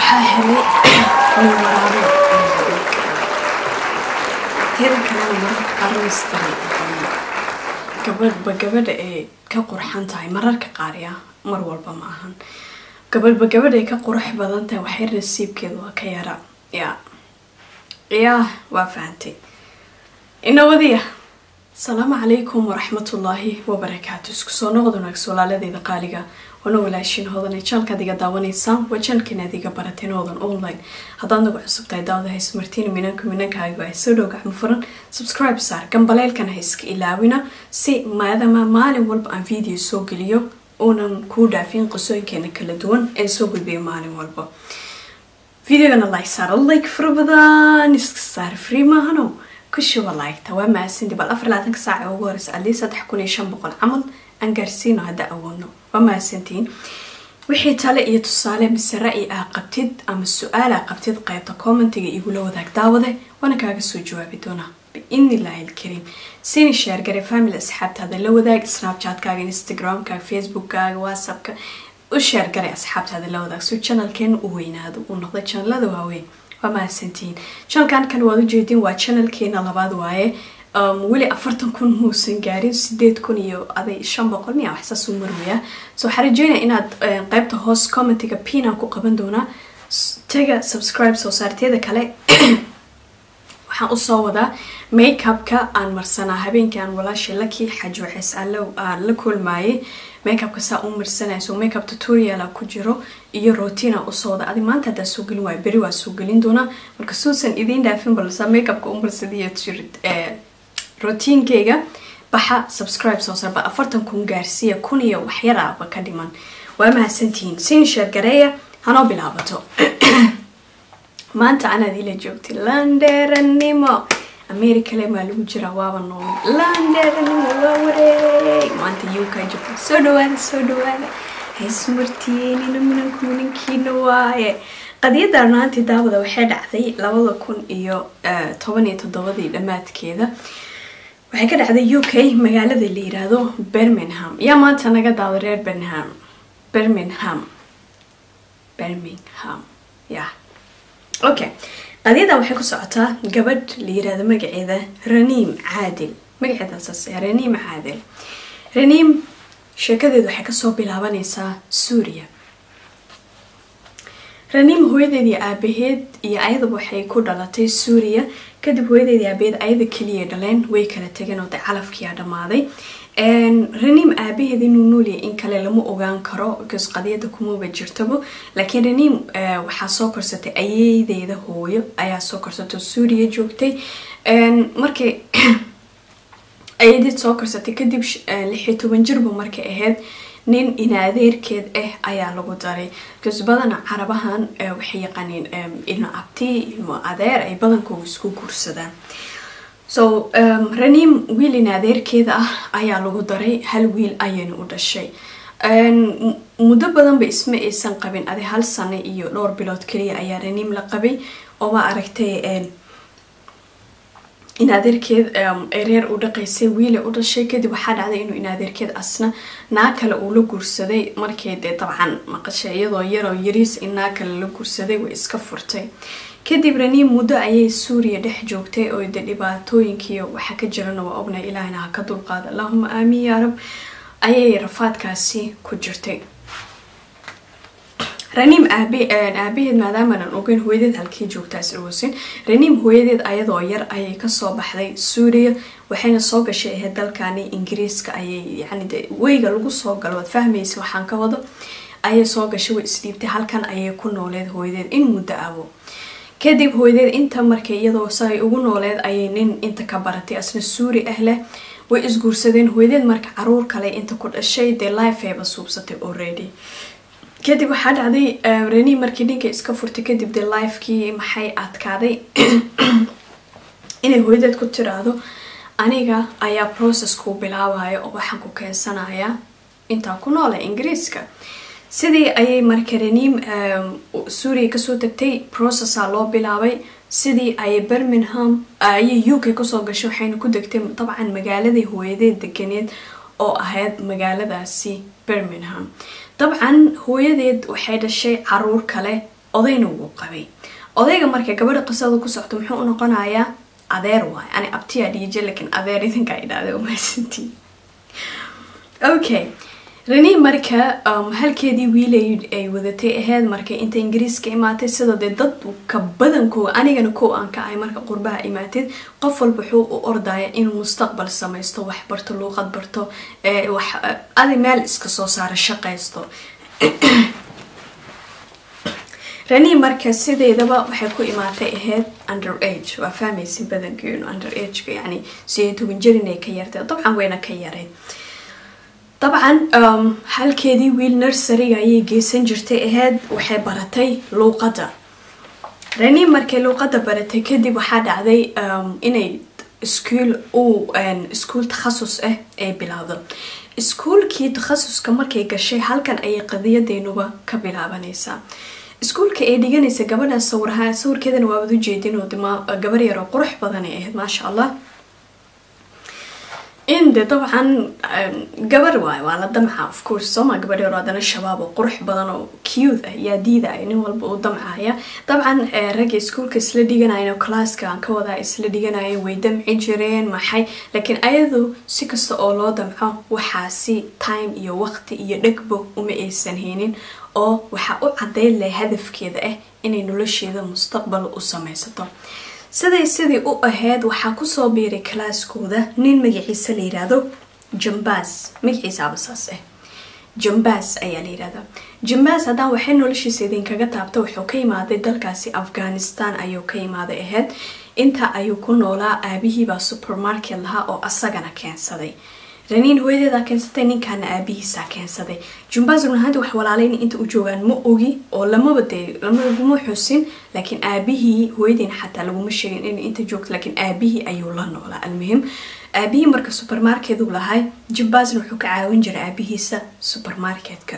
waxaa helay nin waraabe teeda kalena mararka qaar mistari gabadhba gabadha ay ka qurxan tahay mararka qaar ya mar walba ma ahan gabadhba gabadh ay ka qurux badan tahay waxay nasiibkeeda waa ka yara ya yaa waa fahantay inawadiya asalaamu calaykum waraxmatullaahi wabarakaatu isku soo noqod wanaagsa walaaladeeda qaaliga wana walaashin hodan janalkaad iga daawanaysaan waa janalkiinaad iga barateen hodan online haddaad nagu cusub tahay daawada hayso martiin minanka minankaaga ay soo dhow gacmo furan subscribe saar gambaleelkana ha iska ilaawina si maadama maalin walba aan video soo geliyo uunan kuu dhaafin qisooyinkeena kala duwan ee soo gudbiya maalin walba videogana like saar like fara badan iska saar free maahano kushuba liketa waa mahadsanti bal afar labaatanka saaca ugu horeysa adii saddex kun iyo shan boqol camal aan gaarsiino hadda awoodno waa mahadsantiin wixii tale iyo tusaale mise ra-i aa qabtid ama su-aal aa qabtid qaybta commentiga igula wadaag daawade waana kaaga soo jawaabi doonaa biidni illaahi alkariim sini sheergare family asxaabtaada la wadaag snapchatkaaga instagramkaaga facebookkaaga whatsappka u sheergare asxaabtaada la wadaag so janalkeena u weynaado uu noqdo janalada waaweyn waa mahadsantihiin janalkan kale waad ujeedin waa janalkeena labaad waaye weli afartan kun muusan gaarin sideed kun iyo aday shan boqol miya waxsaasuu marwaya so waxaa rajeynaya inaad qeybta hoos commentiga pinaan ku qaban doonaa taga subscribe soo saarteeda kale waxaan usoo wadaa makeupka aan marsanaa habeenkii aan walaasha laki xaji waxays aan la kulmaayay makeupka saa u marsanaya so makeup tutoriala ku jiro iyo rotina usoo wada adi maanta haddaa soo gelin waayo beri waa soo gelin doonaa marka suusan idiin dhaafin balsa makeupka u marsadiya rotiinkeyga baxa subscribe soo sarba afartan kun gaarsiiya kun iyo waxyaraaba ka dhiman waa mahadsantihiin sin sheergareeya hanoo bilaabato maanta anaad ila joogtay landeeranimo americale maa lagu jiraa waaba nool landeeranimo waa wareey maanta yukaa joogta soo dhawaada soo dhawaada haysmartiyeenina minanku minankiina waaye qadiyadda runaantii daawada waxay dhacday labada kun iyo toban iyo toddobadii dhammaadkeeda waxay ka dhacday u k magaalada la yiraahdo birmingham yaa maanta naga daawda reer birmingham birmingham birmingham ya okay qadiyada waxay ku socotaa gabadh la yiraahdo magaceeda raniim caadil magaceeda saas raniim caadil raniim sheekadeedu waxay kasoo bilaabanaysaa suuriya raniim hooyadeedii aabaheed iyo ayadaba waxay ku dhalatay suuriya kadib hooyadeedii aabaheed ayada keliya dhaleen way kala tageen oo de calafkiia dhammaaday raniim aabaheed inuu noolyahay in kale lama ogaan karo because qadiyada kumaba jirtabo laakiin raniim waxaa soo korsatay ayeydeeda hooyo ayaa soo korsatay suuriya joogtay markay ayadeed soo korsatay kadib lixiyo toban jirba markay ahayd nin inaadeerkeed ah ayaa lagu daray because badana carabahan waxay yaqaaniin ilmo abti ilmo adeer ay badankooda isku guursadaan so raniim wiil inaadeerkeeda ah ayaa lagu daray hal wiil ayayna u dhashay muddo badanba isma aysan qabin adi hal sano iyo dhowr bilood kaliya ayaa raniim la qabay oo ma aragtay inaadeerkeed reer u dhaqaysay wiile u dhashay kadib waxaa dhacday inuu inaadeerkeed asna naa kale uu la guursaday markii dee dabcan maqashay iyadoo yaroo yariis in naa kale la guursaday way iska furtay kadib raniim muddo ayay suuriya dhex joogtay oo de dhibaatooyinkiiyo waxa ka jirana waa ognay ilaahina ha ka dulqaada allahuma aamiin yaa rab ayay rafaadkaasi ku jirtay raniim aabaheed maadaamaanan ogeyn hooyadeed halkii joogtaas awoosin raniim hooyadeed ayadoo yar ayay kasoo baxday suuriya waxayna soo gashay ahayd dalkani ingiriiska ayay yani weyga lagu soo galo waad fahmaysa waxaan ka wado ayay soo gashay way isdhiibtay halkan ayay ku nooleed hooyadeed in muddo abo kadib hooyadeed inta markay iyadoo say ugu nooleed ayay nin inta ka baratay asna suuri ah leh way isguursadeen hooyadeed marka caruur kale inta ku dhashay dee lifeayba suubsatay already kadib waxaa dhacday reni markii ninka iska furtay kadib dee lifekii maxay adkaaday inay hooyadeed ku tiraahdo aniga ayaa processkuu bilaabaya oo waxaan ku keensanaya intaa ku noole ingiriiska sidii ayay marka reniim suuriya kasoo tagtay processa loo bilaabay sidii ayay birmingham ayay u k kusoo gashay waxayna ku degtay dabcan magaaladii hooyadeed deganeed oo ahayd magaaladaasi birmingham dabcan hooyadeed waxay dhashay caruur kale odayna wuu qabay odayga marka gabadha qisada ku socto muxuu u noqonayaa adeer waay ani abtiyaa dhiije laakiin adeer idinkaa idhaahday umahadsantii okay reni marka halkeedii wiil ay wadatay aheyd marka inta ingiriiska imaatay sidoo dee dadka badankooda anigana kow aan ka ahay marka qurbaha imaatid qof walba wuxuu u ordaya inuu mustaqbal samaysto wax barto luuqad barto wax adi meel iska soo saara shaqaysto reni marka sideedaba waxay ku imaatay aheyd under age waa fahmaysin badankeenu under ageka yani sideed toban jir inay ka yartay dabcan wayna ka yareyd dabcan halkeedii wiil nurseryga ayay geysan jirtay aheyd waxay baratay luuqadda reni markay luuqadda baratay kadib waxaa dhacday inay iskuol u iskuol takhasus ah ay bilaawdo iskuolkii takhasuska markay gashay halkan ayay qadiyadeenuba ka bilaabanaysaa iskuolka ay dhiganaysa gabadhan sawiraha sawirkeedana waabad ujeedin oo gabar yaroo qurux badan ay ahayd maasha allah in de dabcan gabar waay waa la damca of course sooma gabadh yaro haddana shabaab oo qurux badan oo cute ah yaa diidaya nin walba uu damcaya dabcan ragga iskuolka isla dhiganayan oo classka aan ka wadaa isla dhiganaya way damci jireen maxay laakiin ayadu si kasta oo loo damco waxaasi time iyo waqti iyo dhegbo uma aysan haynin oo waxaa u cadeyn leh hadafkeeda ah inay nolosheeda mustaqbal u samaysato siday sidii u ahayd waxaa kusoo biiray kalaaskooda nin magaciisa la yiraahdo jambas magaciisa abasaas ah jambas ayaa la yirahdaa jambas haddaan waxay noloshiisa idinkaga taabta wuxuu ka yimaaday dalkaasi afghanistan ayuu ka yimaaday ahayd inta ayuu ku noolaa aabihiibaa supermarket lahaa oo asagana keensaday raniin hooyadeedaa keensatay ninkaana aabihiisaa keensaday jumbaas runahaanti wax walaalayna inta u joogaan ma ogi oo lamaba dee laguma xusin laakiin aabihii hooyadiina xataa laguma sheegin in inta joogto laakiin aabihii ayuu la noolaa almuhim aabihii marka supermarketu lahay jumbaasna wuxuu ka caawin jiray aabihiisa supermarketka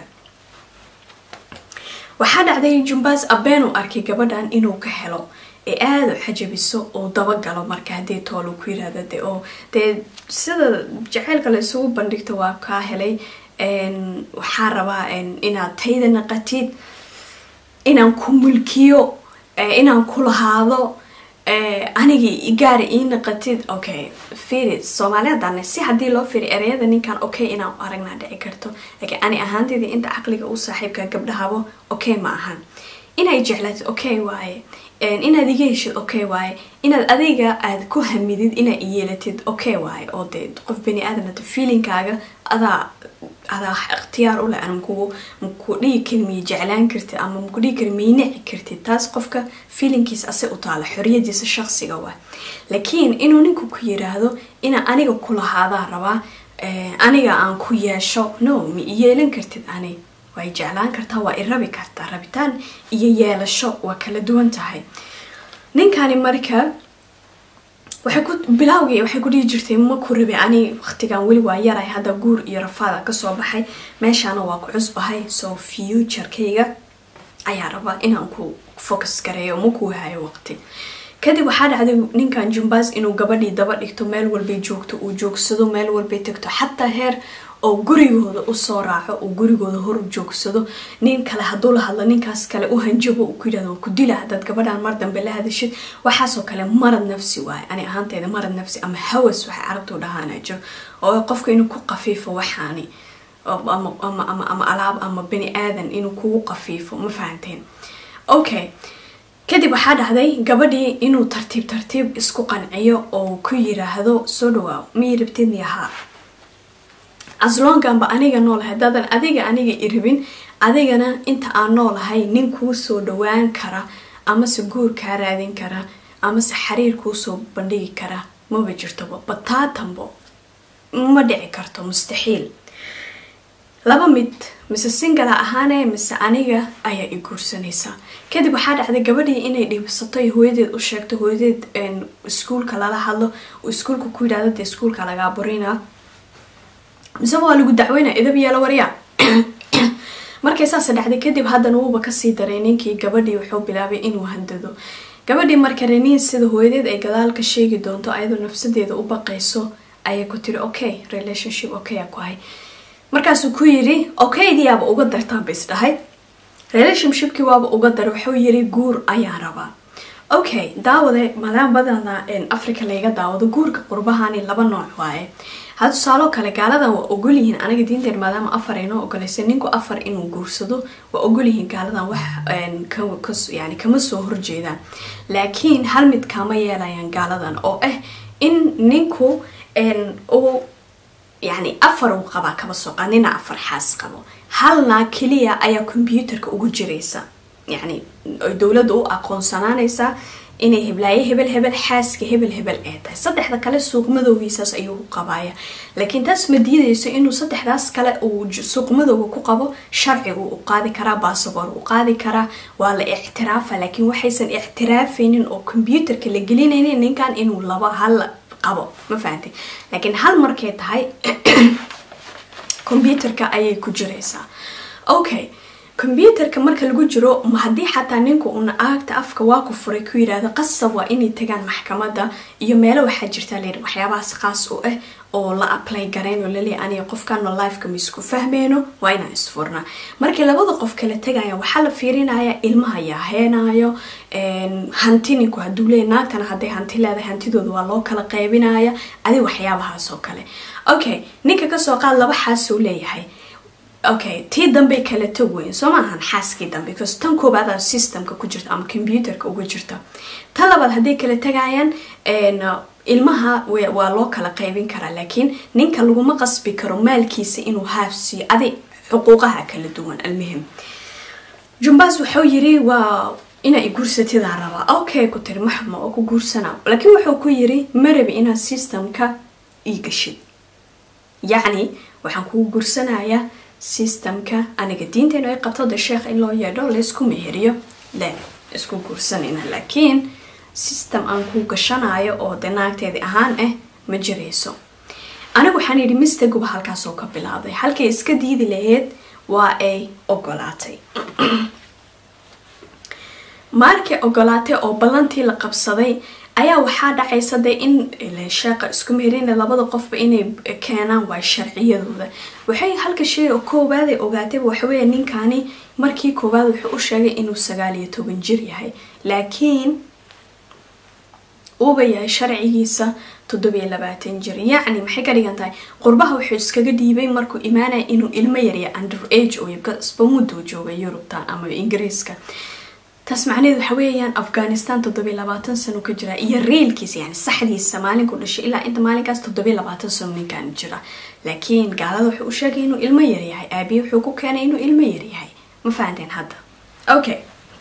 waxaa dhacday jumbaas abeen uu arkay gabadhan inuu ka helo ee aada u xajabiso oo dabagalo marka haddii toolu ku yiraahda de oo dee sida jaceylka la isugu bandhigto waa kaa helay waxaa rabaa inaad tayda naqatid inaan ku mulkiyo inaan ku lahaado anigii gaari ii naqatid okay firi soomaaliyadan si haddii loo firi ereyada ninkan okay inaan aragnaa dhici karto laakiin ani ahaanteeda inta caqliga u saaxiibka gabdhahabo okay ma ahan inay jeclaatid okay waaye inaad iga heshid okay waaye inaad adiga aad ku hamidid inaad iyeelatid okay waaye oo dee qof bani aadamata feelingkaaga adaa adaa ikhtiyaar u leh makugu maku dhigi kari miya jeclaan kartid ama maku dhigi kari miya nici kartid taas qofka feelingkiisa ase u taala xoriyadiisa shaqsiga waa laakiin inuu ninku ku yiraahdo inaa aniga ku lahaadaa rabaa aniga aan ku yeesho no ma iyeelan kartid ani way jeclaan kartaa waa i rabi kartaa rabitaan iyo yeelasho waa kala duwan tahay ninkani marka waxay ku bilaawgii waxay ku dhihi jirtay ma ku rabi ani waqtigan weli waa yaray hadda guur iyo rafaada kasoo baxay meeshaana waa ku cusbahay soo futurekayga ayaa raba inaan ku focus gareeyo ma kuu hayo waqti kadib waxaa dhacday ninkan jumbaas inuu gabadhii daba dhigto meel walbay joogto uu joogsado meel walbay tagto xataa heer oo gurigooda usoo raaco uu gurigooda hor joogsado nin kale hadduu la hadlo ninkaas kale u hanjabo uu ku yidhahdo ku dila hadaad gabadhan mar dambe la hadashid waxaasoo kale marad nafsi waaye ani ahaanteeda marad nafsi ama hawas waxay carabtu dhahaana jiro oo qofka inuu ku qafiifo waxaani ama alaab ama bani aadan inuu kugu qafiifo ma fahanteen okay kadib waxaa dhacday gabadhii inuu tartiib tartiib isku qanciyo oo ku yiraahdo soo dhawaaw miyay rabtid miyahaa aslonganba aniga noolahay haddaadan adiga aniga i rabin adigana inta aan noolahay nin kuu soo dhawaan kara amase guur kaa raadin kara amase xiriir kuusoo bandhigi kara maba jirtoba bataatanbo ma dhici karto mustaxiil laba mid mise singala ahaane mise aniga ayaa i guursanaysaa kadib waxaa dhacday gabadhii inay dhibsato hooyadeed u sheegto hooyadeed iskuulka lala hadlo iskuulka ku yidhahdo dee iskuulka lagaa burina mise waa lagu dacweyna idab yeelo waryaa markay saas dhacday kadib haddana wuuba kasii daray ninkii gabadhii wuxuu bilaabay inuu handado gabadhii marka reniin sida hooyadeed ay gadaal ka sheegi doonto ayadoo nafsadeeda u baqayso ayay ku tiri okay relationship okay a ku hay markaasuu ku yiri okaydiyaaba uga dartaanba isdhahay relationshipkii waaba uga daray wuxuu yiri guur ayaan rabaa okay daawade maadaama badana africa layga daawado guurka qurbahani laba nooc waaye ha tusaaloo kale gaaladan waa ogolyihiin aniga diinteen maadaama afar aynoo ogolaysa ninku afar inuu guursado waa ogolyihiin gaaladan wax yani kama soo horjeedaan laakiin hal mid kama yeelayaan gaaladan oo ah in ninku uu yani afar uu qabaa kaba soo qaa nina afar xaas qabo halna keliya ayaa combyuutarka ugu jiraysa yani ay dowladda u aqoonsanaanaysaa inay heblaaye hebel hebel xaaska hebel hebel ee tahay saddexda kale suuq madowgiisaas ayuu ku qabaaya laakiin taas ma diidayso inuu saddexdaas kale uu suuq madowga ku qabo sharcigu u qaadi karaa basaboor u qaadi karaa waa la ictiraafa laakiin waxaysan ictiraafaynin oo combyuutarka la gelinaynin ninkan inuu laba hal qabo ma fahantay laakiin hal markay tahay combyuutarka ayay ku jiraysaa okay combyuutarka marka lagu jiro haddii xataa ninku una aagta afka waa ku furay ku yidhaahdo qasab waa inay tagaan maxkamada iyo meelo waxaa jirtaa layidhi waxyaabahaas qaas u ah oo la apply garayn oo laleeya aniga qofkano lifeka ma isku fahmeyno waa inaan isfurnaa markii labada qof kala tegaya waxaa la fiirinaya ilmaha yaa heenayo hanti ninku haduu leeya naagtana hadday hanti leedahay hantidooda waa loo kala qaybinaya adi waxyaabahaas oo kale okay ninka kasoo qaad laba xaasuu leeyahay okay tii dambey kala tog weyn soo maahan xaaskii dambe bcause tan koobaada systemka ku jirta ama combyuutarka uga jirta tan labaad hadday kala tagayaan ilmaha waa loo kala qaybin karaa laakiin ninka laguma qasbi karo maalkiisa inuu haafsiiyo adi xuquuqaha kala duwan almuhim jumbaas wuxuu yiri waa inaa guursatidaa rabaa okay ku tiri maxma oo ku guursana laakiin wuxuu ku yiri marabi inaad systemka ii gashid yacni waxaan kugu guursanayaa systemka aniga diinteenu ay qabto de sheekh in loo yeedho laysku meheriyo le isku guursanayna laakiin system aan ku gashanayo oo de naagteedi ahaan ah ma jirayso anigu waxaan yidhi mistaguba halkaasoo ka bilaabday halkay iska diidi lahayd waa ay ogolaatay markay ogolaatay oo ballantii la qabsaday ayaa waxaa dhacaysa de in sheeqa isku meherina labada qofba inay keenaan waay sharciyadooda waxay halka shay oo koobaaday ogaatayba waxaweya ninkani markii koowaad wuxuu u sheegay inuu sagaal iyo toban jir yahay laakiin uuba yahay sharcigiisa toddobiyo labaatan jir yacni maxay ka dhigan tahay qurbaha wuxuu iskaga dhiibay markuu imaanaya inuu ilmo yarya under age oo muduu joogay yurubtan ama ingiriiska taas macnaheed waxa weeyaan afghanistan toddobiyo labaatan sano ka jira iyo reelkiisa yani saxdiisa maalinku dhashay ilaa inta maalinkaas toddobiyo labaatan sano ninkan jira laakiin gaalada wuxuu u sheegay inuu ilmo yaryahay aabiye wuxuu ku keenay inuu ilmo yaryahay ma fahanteen hadda okay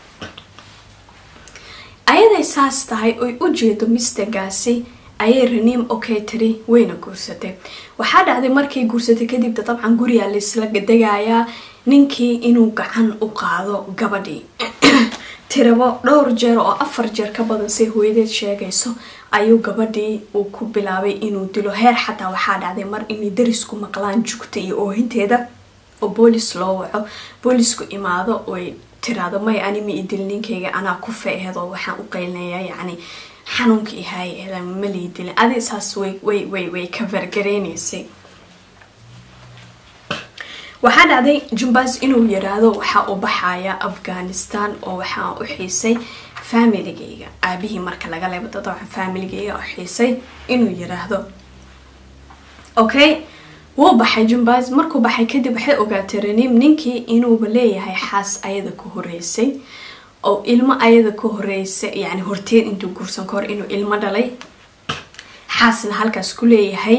ayaday saas tahay oy u jeedo mistergaasi ayay raniim okay tiri wayna guursatay waxaa dhacday markay guursatay kadibda dabcan gurigaa laisla degayaa ninkii inuu gacan u qaado gabadhii tirabo dhowr jeer oo afar jeer ka badan say hooyadeed sheegayso ayuu gabadhii uu ku bilaabay inuu dilo heer xataa waxaa dhacday mar inay darisku maqlaan jugta iyo oohinteeda oo boolis loo waco boolisku imaado oy tiraado may ani ma idil ninkayga anaa ku feeheed oo waxaan u qaylinayaa yacni xanuunka ihaay ma lii dilin adi saas way way way way ka fargareynaysay waxaa dhacday jumbas inuu yiraahdo waxaa u baxaya afghanistan oo waxaa u xiisay familigayga aabihii marka laga leebo dadwaxa familigayga u xiisay inuu yiraahdo okay wuu baxay jumbas markuu baxay kadib waxay ogaatay raniim ninkii inuuba leeyahay xaas ayada ku horeysay oo ilmo ayada ka horeysay yani horteed intuu guursan ka hor inuu ilmo dhalay xaasna halkaas ku leeyahay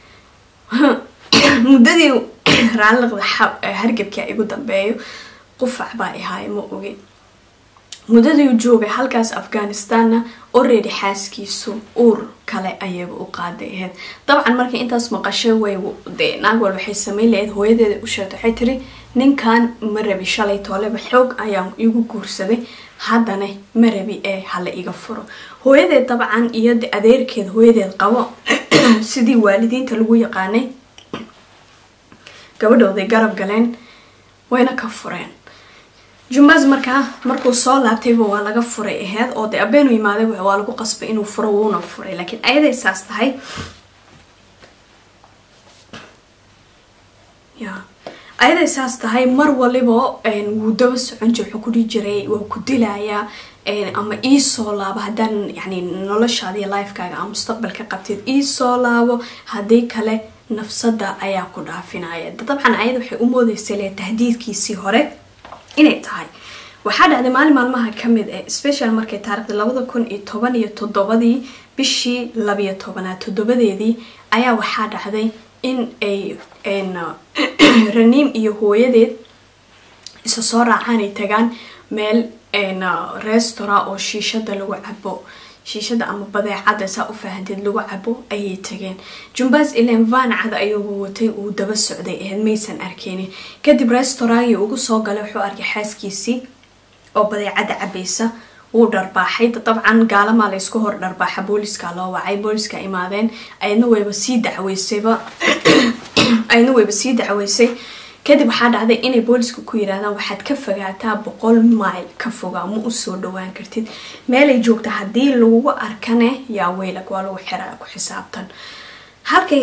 muddadii raaliqda hargabkia igu dambeeyo qufac baa ihaay ma ogi muddadii joogay halkaas afghanistanna already xaaskiisu uur kale ayaga u qaaday ahayd dabcan markay intaas maqashay way de naag wal waxay sameyn lahayd hooyadeeda u sheegtay waxay tiri ninkan ma rabi shalay tooleba xoog ayaan igu guursaday haddana ma rabi ee hala iga furo hooyadeed dabcan iyo adeerkeed hooyadeed qabo sidii waalidiinta lagu yaqaanay gabadhooday garab galeen wayna ka fureen jumbas markaa markuu soo laabtayba waa laga furay aheyd oo de abeenu yimaaday waa lagu qasbay inuu furo wuuna furay laakiin ayaday saas tahay ya ayaday saas tahay mar waliba wuu daba socon jir wuxuu kudhihi jiray waa ku dilayaa ama iisoo laabo haddaan yani noloshaada iyo lifekaaga ama mustaqbalka qabteed iisoo laabo haddii kale nafsada ayaa ku dhaafinaya dabcan ayada waxay u moodeysay le tahdiidkiisii hore inay tahay waxaa dhacday maalin maalmaha kamid ah special markay taarikhda labada kun iyo toban iyo toddobadii bishii labiyo tobanaad toddobadeedii ayaa waxaa dhacday in ay raniim iyo hooyadeed isa soo raacaan ay tagaan meel restaurant oo shiishada lagu cabo shiishada ama badeecada saa u fahanteed lagu cabo ayay tageen jumbaas ilan van cad ayuuba watay uu daba socday ahayd maysan arkeynin kadib restaurantgii ugu soo galay wuxuu arkay xaaskiisii oo badeecada cabaysa wuu dharbaaxay dabcan gaalamaa laysku hor dharbaaxa booliska loo wacay booliska imaadeen ayadna wayba sii dacweysayba ayadna wayba sii dacweysay kadib waxaa dhacday inay booliska ku yiraahdaan waxaad ka fogaataa boqol mile ka fogaa ma usoo dhawaan kartid meelay joogta haddii lagu arkane yaa weylag waa lagu xiraa ku xisaabtan halkay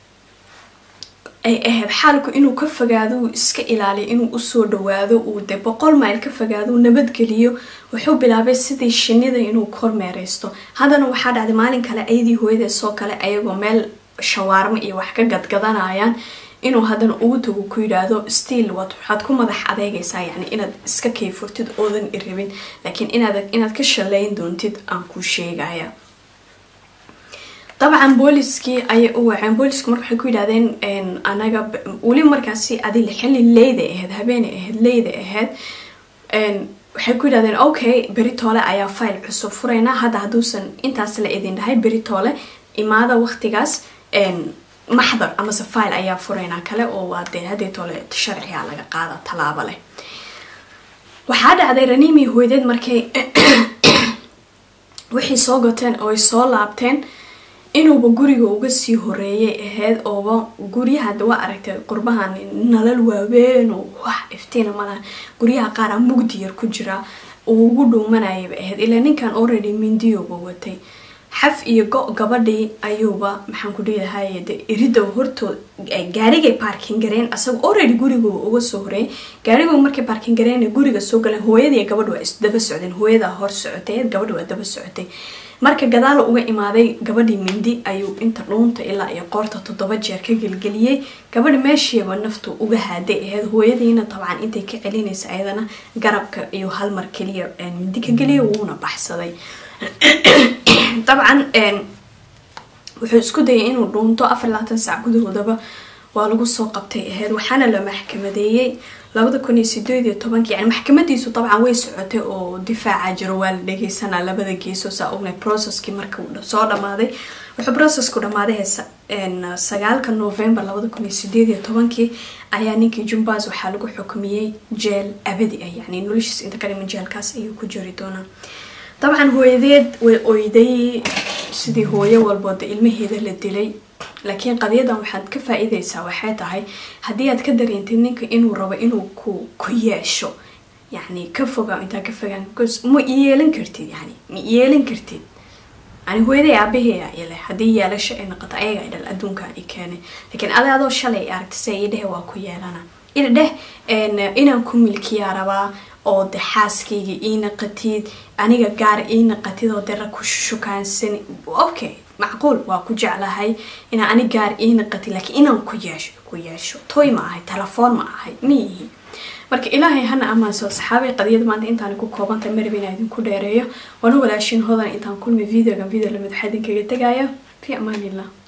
ay ahayd xaalku inuu ka fogaado uu iska ilaaliyo inuu usoo dhawaado uu de boqol mile ka fogaado uu nabadgeliyo wuxuu bilaabay sidii shinida inuu kormeereysto haddana waxaa dhacday maalin kale ayadii hooyadee soo kale ayagoo meel shawaarmo iyo wax ka gadgadanayaan inuu haddana ugu tago ku yidhaahdo stiil waxaad ku madax adeegaysaa yani inaad iska kayfurtid oodan irabin laakiin inaad inaad ka shaleyn doontid aan kuu sheegaya dabcan booliskii ayay u waceen boolisku marka waxay ku yidhahdeen anaga weli markaasi adil xilli leyda ahayd habeenay ahayd leyda ahayd waxay ku yidhahdeen okay beritoole ayaa file cusub furaynaa hadda hadduusan intaas la idin dhahay beritoole imaada waqtigaas maxdar amase file ayaa furaynaa kale oo waa dee hadeetoole sharciga laga qaada tallaabo leh waxaa dhacday raniimi hooydeed markay wixii soo gateen oo ay soo laabteen inuuba guriga uga sii horeeyay ahayd ooba guryaha waa aragtay qurbahan nalal waaweyn oo wax iftiina malaha guryaha qaara mugdi yar ku jira uu ugu dhuumanayaba ahayd ilaa ninkan already mindiyuba watay xaf iyo go gabadhii ayuuba maxaan ku dhiilahay de irida hortood gaarigay baarkin gareen asaga already guriga uga soo horeeyay gaarigu markay baarkin gareen guriga soo galeen hooyadii gabadh waa isdaba socdeen hooyadaa hor socotay gabadh waa daba socotay marka gadaal uga imaaday gabadhii mindi ayuu inta dhuunta ilaa iyo qoorta toddoba jeer ka gelgeliyey gabadhi meeshiiba naftu uga haaday ahayd hooyadiina dabcan intay ka celinaysa ayadana garabka iyo halmar keliya mindi ka geliya wuuna baxsaday dabcan wuxuu isku dayay inuu dhuunto afar labaatan saac gudahoodaba waa lagu soo qabtay ahayd waxaana la maxkamadeeyey labada kun iyo sideed iyo tobanki yani maxkamadiisu dabcan way socotay oo difaaca jiro waa la dhegeysanaa labada geeso saa ognay processkii marka soo dhamaaday wuxuu processku dhamaaday sagaalka november labada kun iyo sideed iyo tobankii ayaa ninkii jumbas waxaa lagu xukumiyey jeel abadi ah yani noloshiis inta ka dhiman jeelkaas ayuu ku jiri doonaa dabcan hooyadeed way oyday sidii hooyo walbooda ilmaheeda la dilay laakiin qadiyadan waxaad ka faa-iideysaa waxay tahay haddii aad ka dareentid ninka inuu rabo inuu ku ku yeesho yacni ka fogaa intaa ka fogaan ma yeelan kartid yani ma yeelan kartid yani hooyaday aabaheea ile haddii yeelasho ay noqoto ayaga ay dhal adduunkan i keenay laakiin adi adoo shalay aragta se ii dhehe waa ku yeelana ii dheh inaan ku milkiyaa rabaa oo de xaaskayga ii naqatid aniga gaar ii naqatid oo dera ku shukaansan okay macquul waa ku jeclahay inaa ani gaar ii naqatid laakiin inaan ku yeesho ku yeesho toy ma ahay telefoon ma ahay miyihi marka ilaahay hana ammaanso saxaabay qadiyada maanta intaan ku koobantay marab inaa idinku dheereeyo waana walaashin hodan intaan kulmi videogan video lamid waxaa idinkaga tegaya fi amaanillah